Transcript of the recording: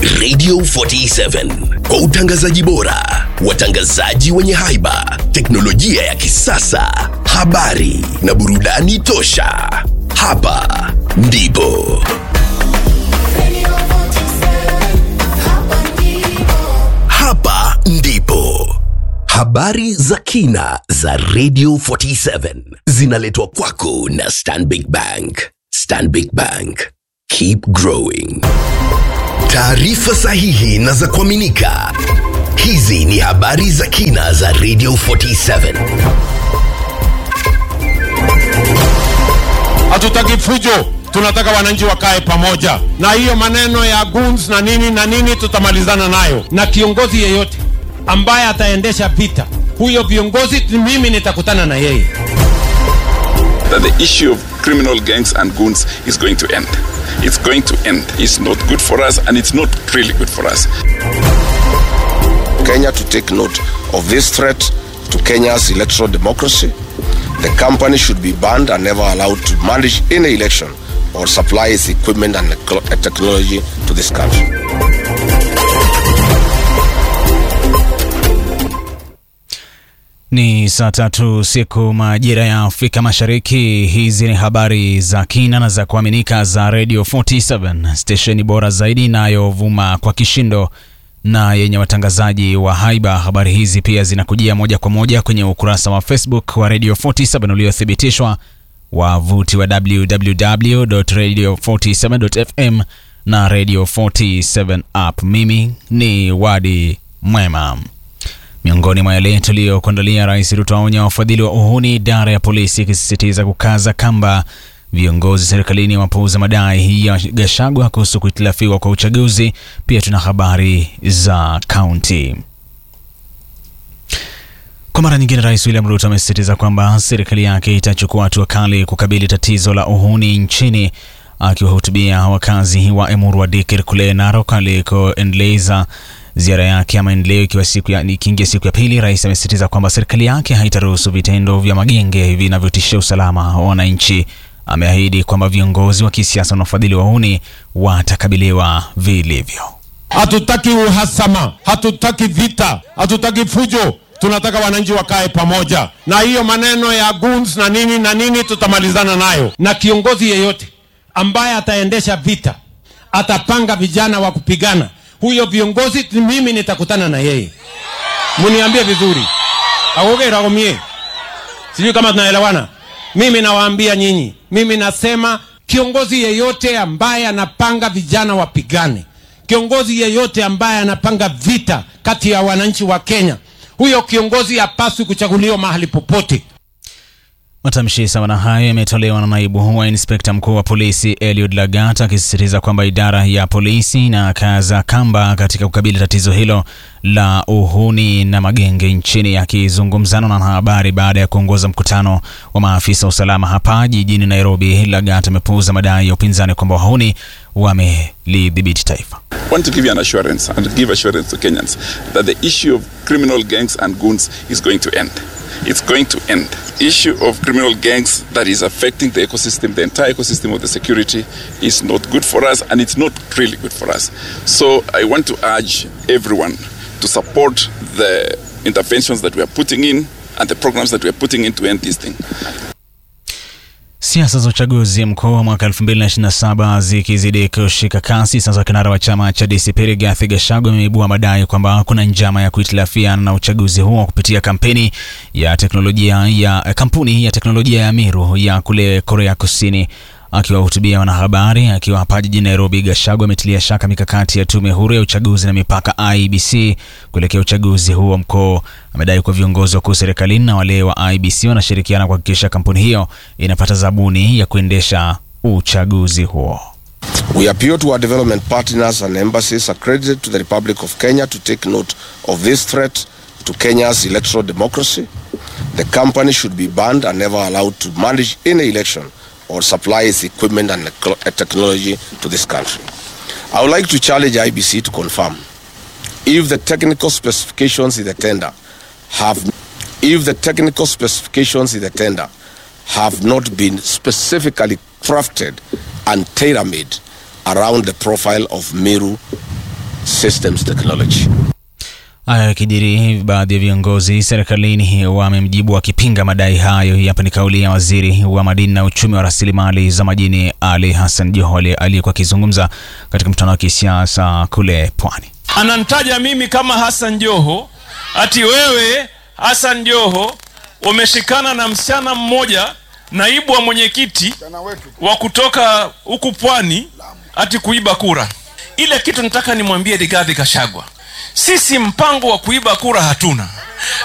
Radio 47 kwa utangazaji bora, watangazaji wenye haiba, teknolojia ya kisasa, habari na burudani tosha. Hapa ndipo hapa ndipo habari za kina za Radio 47 zinaletwa kwako na Stanbic Bank. Stanbic Bank, keep growing. Taarifa sahihi na za kuaminika. Hizi ni habari za kina za Radio 47. Hatutaki fujo, tunataka wananchi wakae pamoja, na hiyo maneno ya goons na nini na nini tutamalizana nayo, na kiongozi yeyote ambaye ataendesha vita, huyo viongozi mimi nitakutana na yeye. that the issue of criminal gangs and goons is going to end. It's going to end. It's not good for us and it's not really good for us. Kenya to take note of this threat to Kenya's electoral democracy. The company should be banned and never allowed to manage any election or supply its equipment and eclo- technology to this country. Ni saa tatu siku majira ya Afrika Mashariki. Hizi ni habari za kina na za kuaminika za Radio 47 stesheni bora zaidi inayovuma kwa kishindo na yenye watangazaji wa haiba. Habari hizi pia zinakujia moja kwa moja kwenye ukurasa wa Facebook wa Radio 47 uliothibitishwa, wavuti wa www.radio47.fm na Radio 47 app. Mimi ni Wadi Mwema. Miongoni mwa yale tuliyokuandalia, Rais Ruto aonya wafadhili wa uhuni, idara ya polisi ikisisitiza kukaza kamba. Viongozi serikalini wapuuza madai ya Gachagua kuhusu kuhitilafiwa kwa uchaguzi. Pia tuna habari za kaunti. Kwa mara nyingine, Rais William Ruto amesisitiza kwamba serikali yake itachukua hatua kali kukabili tatizo la uhuni nchini. Akiwahutubia wakazi wa Emurua Dikir kule Narok alikoendeleza ziara yake ya maendeleo ikiwa siku ya ikiingia siku ya pili, rais amesisitiza kwamba serikali yake haitaruhusu vitendo vya magenge vinavyotishia usalama wa wananchi. Ameahidi kwamba viongozi wa kisiasa na wafadhili wa uhuni watakabiliwa vilivyo. Hatutaki uhasama, hatutaki vita, hatutaki fujo, tunataka wananchi wakae pamoja, na hiyo maneno ya goons na nini na nini tutamalizana nayo, na kiongozi yeyote ambaye ataendesha vita, atapanga vijana wa kupigana, huyo viongozi mimi nitakutana na yeye. Muniambie vizuri, agogeragomie, sijui kama tunaelewana. Mimi nawaambia nyinyi, mimi nasema kiongozi yeyote ambaye anapanga vijana wapigane, kiongozi yeyote ambaye anapanga vita kati ya wananchi wa Kenya, huyo kiongozi hapaswi kuchaguliwa mahali popote. Matamshi sawa na hayo yametolewa na naibu wa inspekta mkuu wa polisi Eliud Lagat akisisitiza kwamba idara ya polisi inakaza kamba katika kukabili tatizo hilo la uhuni na magenge nchini. Akizungumzana na wanahabari baada ya kuongoza mkutano wa maafisa wa usalama hapa jijini Nairobi, Lagat amepuuza madai ya upinzani kwamba wahuni wamelidhibiti taifa. I want to give you an assurance and give assurance to Kenyans that the issue of criminal gangs and goons is going to end. It's going to end. Issue of criminal gangs that is affecting the ecosystem, the entire ecosystem of the security, is not good for us, and it's not really good for us. So I want to urge everyone to support the interventions that we are putting in and the programs that we are putting in to end this thing. Siasa za uchaguzi mkuu wa mwaka 2027 zikizidi kushika kasi, sasa kinara wa chama cha DCP Rigathi Gachagua ameibua madai kwamba kuna njama ya kuhitilafiana na uchaguzi huo kupitia kampeni ya teknolojia ya kampuni ya teknolojia ya Miru ya kule Korea Kusini. Akiwahutubia wanahabari akiwa hapa jijini Nairobi, Gachagua ametilia shaka mikakati ya tume huru ya uchaguzi na mipaka IEBC kuelekea uchaguzi huo mkuu. Amedai kuwa viongozi wakuu serikalini na wale wa IEBC wanashirikiana kuhakikisha kampuni hiyo inapata zabuni ya kuendesha uchaguzi huo. We appeal to our development partners and embassies accredited to the Republic of Kenya to take note of this threat to Kenya's electoral democracy. The company should be banned and never allowed to manage any election or supply its equipment and eclo- technology to this country. I would like to challenge IBC to confirm if the technical specifications in the tender have if the technical specifications in the tender have not been specifically crafted and tailor-made around the profile of Meru systems technology. Haya yakijiri, baadhi ya viongozi serikalini wamemjibu wakipinga madai hayo. Hapa ni kauli ya waziri wa madini na uchumi wa rasilimali za majini Ali Hassan Joho aliyekuwa akizungumza katika mkutano wa kisiasa kule Pwani. Ananitaja mimi kama Hassan Joho, ati wewe Hassan Joho umeshikana na msichana mmoja naibu wa mwenyekiti wa kutoka huku Pwani, ati kuiba kura. Ile kitu nataka nimwambie Rigathi Gachagua, sisi mpango wa kuiba kura hatuna.